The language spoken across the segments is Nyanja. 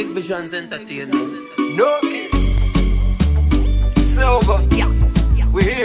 Big Visions Entertainment. No kid. Silver. We here.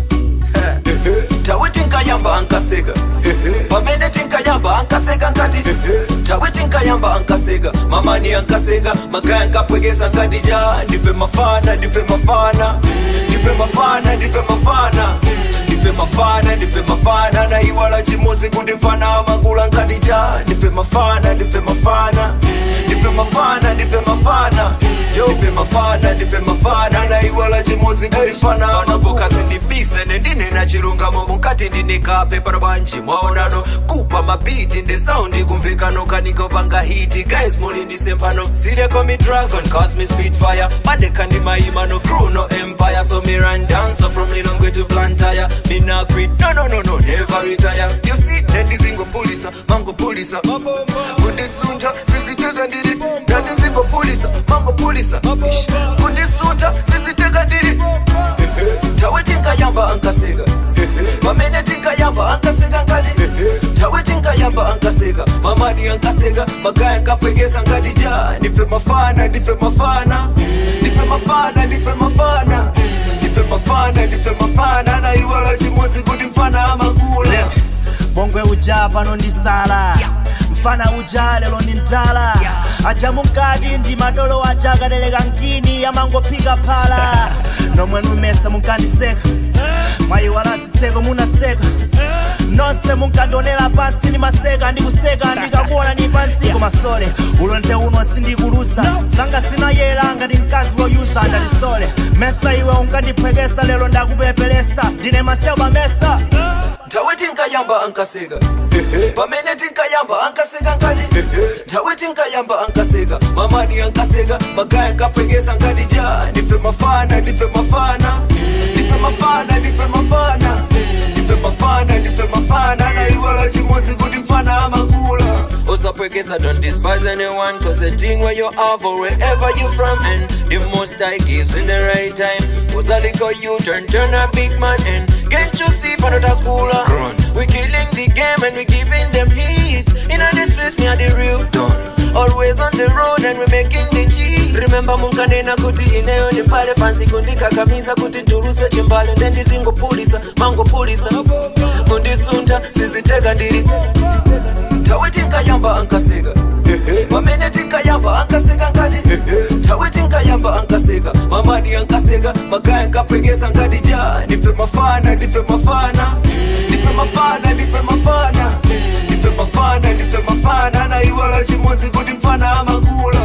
Tawiti nkayamba ankasega pamene tinkayamba ankasega nkati tawiti nkayamba ankasega mamani ankasega magaya nkapwekeza nkati ja ndife mafana ndife mafana ndife mafana ndife mafana ndife mafana ndife mafana na iwala chimodzi kuti mfana amangula nkati ja ndife mafana ndife mafana ndife mafana ndife mafana yo ndife mafana ndife mafana na iwala chimodzi kuti mfana amangula ndibise nendinena chilungamo mukati ndinekape para banji mwaonano kupa mabiti ndi saundi kumvikano kaniko panga hiti guys muli ndisemphano sireko mi dragon cause me spitfire pandeka ndi maimano crew no empire so me run dance so from lilongwe to flantire me not quit no no no no never retire you see ndendizingopulisa mangopulisa kundisunta siziteka ndiri ndatizingopulisa mangopulisa kundisunta siziteka ndiri tawe tinkayamba ankaseka pamene tinkayamba ankaseka ngati tawe tinkayamba ankaseka mamani ankaseka magaya nkapwekesa ngati ja ndife mafana ndife mafana ndife mafana ndife mafana ndife mafana ndife mafana na iwala chimodzi kuti mfana amakula bongwe uja pano ndi sala mfana uja lero ndi mtala aja mukati ndi madolo aja akatereka nkini amangophika phala nomwe numesa munkandiseka mwayiwala zitseko munaseka nonse munkandionera pansi ndi maseka ndikuseka ndikakuona ndi pansi masole ulonde uno sindikulusa sanga sinayera ngati mkazi woyusa ndatisole mesa iwe unkandiphwekesa lero ndakupepelesa ndine maseba mesa nthawe tinkayamba ankaseka pamene tinkayamba ankaseka nkati nthawe tinkayamba ankaseka mamani ankaseka magaya nkapwekesa nkati ja ndife mafana ndife mafana ndife mafana ndife mafana ndife mafana ndife mafana na iwala chimodzi kuti mfana amakula usapwekesa don't despise anyone cause the thing where you are for wherever you from and the most I gives in the right time was a little you turn turn a big man and can't you see for the cooler we killing the game and we giving them heat in the streets me are the real done always on the road and we making the cheese remember munkanena kuti ineyo ni pale fansi kundikakamiza kuti nduruse chimbalo ndendizingopulisa mangopulisa kundisunta siziteka ndiri tawe tinkayamba ankaseka pamene tinkayamba ankaseka ngati tawe tinkayamba ankaseka mamani ankaseka magaya nkapwekesa ngati ja ndife mafana ndife mafana ndife mafana ndife mafana ndife mafana ndife mafana na iwala chimodzi kuti mfana amakula